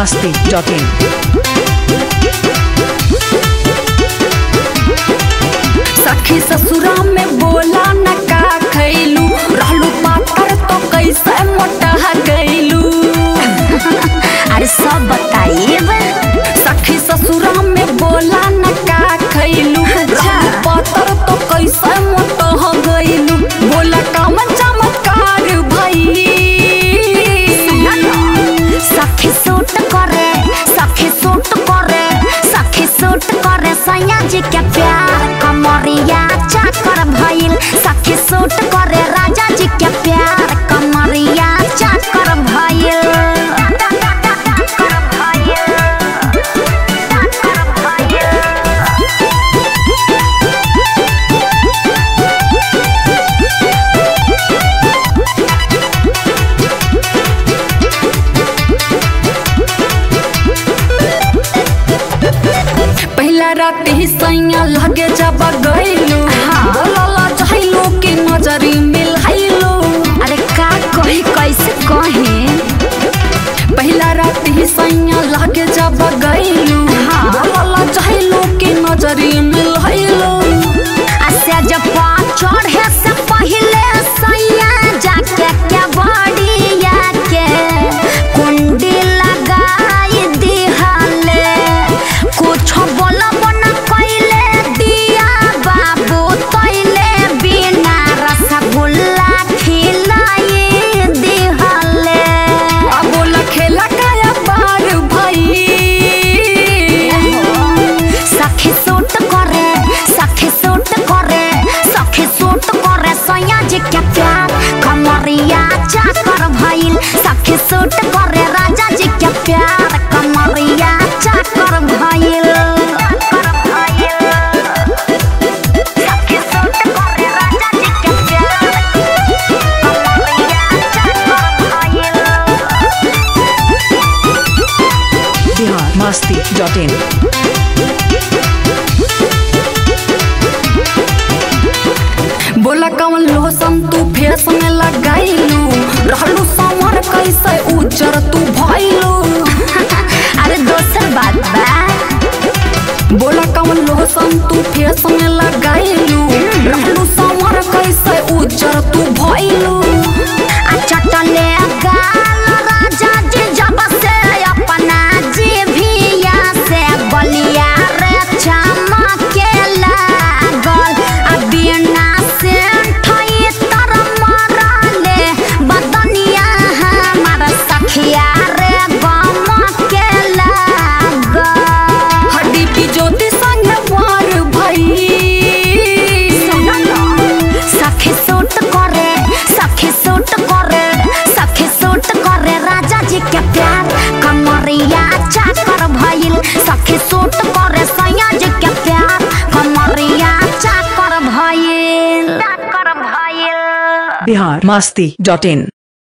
masti.in. सखी ससुरा में बोला न का खैलू रहलू पातर तो कैसे मोटा गैलू अरे सब बताइए सखी ससुरा में बोला न का खैलू रहलू पातर तो कैसे मोटा गैलू बोला काम चमत्कार भई सखी सूट करे सखी सूट करे सखी सूट करे सैया जी के प्यार कमरिया चाकर भइल सखी सूट करे राजा जी के प्यार कमरिया चाकर भइल पहला रात ही सैया लगे जब गैलू बोलला चाहलू कि नजरी मिलाइलू अरे का कही कैसे कही पहला रात ही सैया लगे जब गैलू बोलला चाहलू कि नजरी मिलाइलू आसे जब चढ़े से पहले सैया जाके क्या बड़िया के कुंडी लगाई दिहले कुछ बोलब न कैले दिया बाबू तैले बिना रसगुल्ला खिलाई दिहले अब बोला खेला काया बार भई सखी सूट करे सखी सूट करे सखी सूट करे सैया जी के प्यार कमरिया चाकर भइल सखी सूट करे राजा जी के प्यार कमरिया चाकर भइल सखी सूट करे राजा जी के प्यार कमरिया चाकर भइल Bihar masti.in. बोला कवन लोशन तू फेस में लगाइलू रहलू समर कैसे उजर तू भइलू अरे दोसर बात बा बोला कवन लोशन तू फेस में लगाइलू रहलू समर कैसे उजर तू भइलू आ चटले गाल राजा जी जब से अपना जीभिया से बलिया रे चमके लागल आ बिना से ठई तर मरले बदनिया हमार सखिया रे गमके लागल हड्डी की ज्योति संग वार भई सखी सूट करे सखी सूट करे सखी सूट करे राजा जी के प्यार कमरिया चाकर भइल सखी सूट करे सैया जी के प्यार कमरिया चाकर भइल चाकर भइल Bihar masti.in.